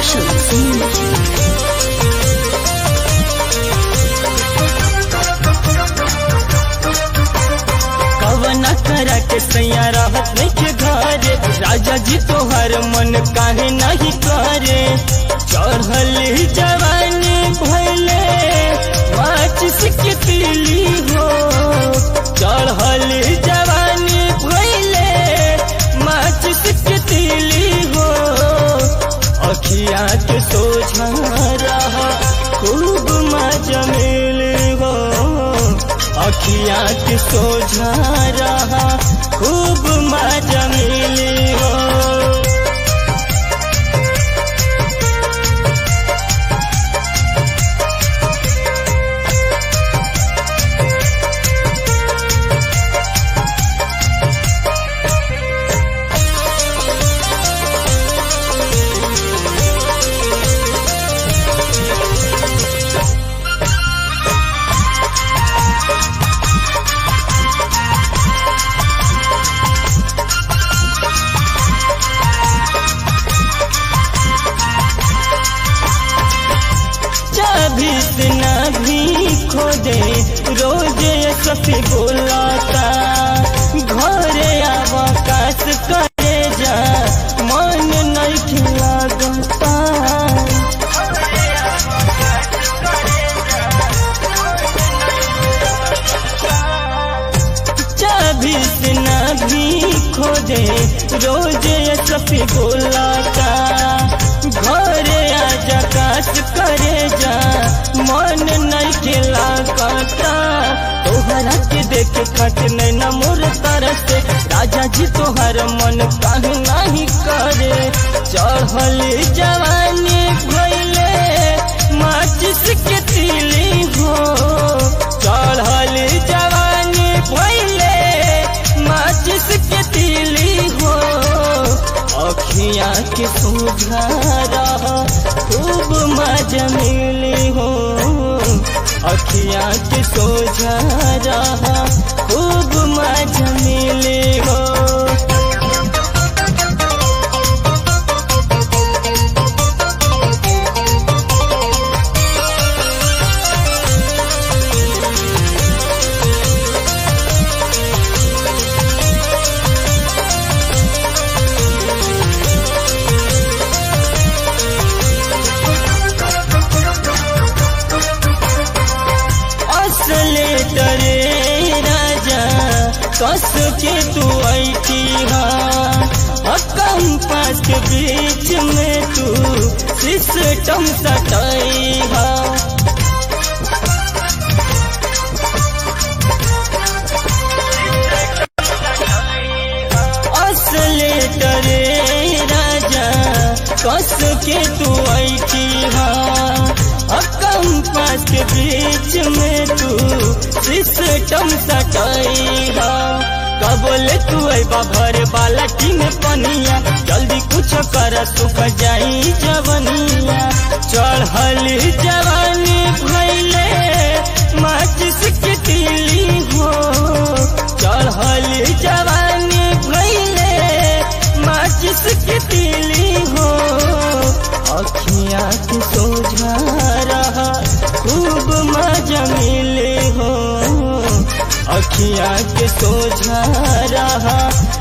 Production. कवना करा के सैया रहत नहीं के घरे राजा जी तोहर मन काहे नहीं करे चढ़ल जवानी भैले माचिस के तिली हो चढ़ल जवानी भैले माचिस के तिली हो अखिया के सोझा रहा खूब मजा मिले हो अखिया के सोझा रहा खूब मजा मिली हो चाबी से ना भी खोदे रोज ये सफी बोलाता घरे आवाकाश करे जा मन नहीं खिलागता चाबी से ना भी खोदे रोज ये सफी बोलाता घरे आजा काश करे जा मन नहीं खेला काटा तोहरा के देख खट नहीं न मोर तरस राजा जी तोहर मन काहे नहीं करे चढ़ल जवानी भैले माचिस के तिली हो चढ़ल जवानी भैले माचिस के तिली हो अखियाँ के सुझा रहा खूब मजा मिली हो अखियाँ के सोझा रहा खूब मजा मिली हो असले डरे राजा कस के तू ऐठी कंपास के बीच में तू सिस्टम सटाई हा असले डरे राजा कस के तू ऐठी कंपास के बीच में तू सिस्टम सटाई कबल तू अबा भर वाला टीम पनिया जल्दी कुछ कर सुख जाई जवनिया चढ़ल जवानी भैले माचिस के तिली हो चढ़ल जवानी भैले माचिस के तिली हो अखियाँ के सोझा रहा खूब मजा मिले हो अखियाँ के सोझा रहा